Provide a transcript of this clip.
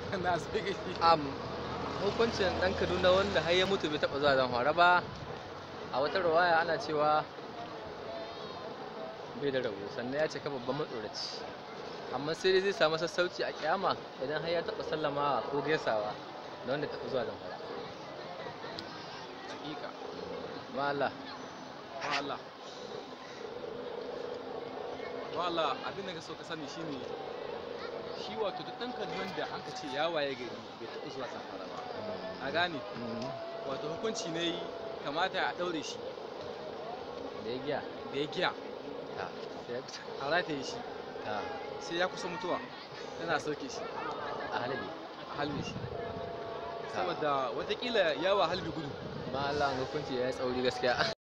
na sai ka shi am hukuncin ɗan kaduna wanda har ya mutu bai taɓa zuwa zamfara ba a wata rawaya ana cewa bai da rabo sannan ya cika babban matsoraci amma sai dai zai samu sassauci a kyama idan har ya taɓa sallamawa ko gaisawa da wanda taɓa zuwa zamfara hakika mala wala wala abin da ka so ka sani shine shi wato duk ɗan kaduna da an ka ce ya waye gari bai taɓa zuwa zamfara ba a gane wato hukunci ne kamata a ɗaure shi da ya giya da ya giya ta sai ya kusa a rataye shi ta sai ya kusa mutuwa tana sauke shi a halabi a halbe shi saboda watakila yawa halbi gudu mala hukunci ya yi tsauri gaskiya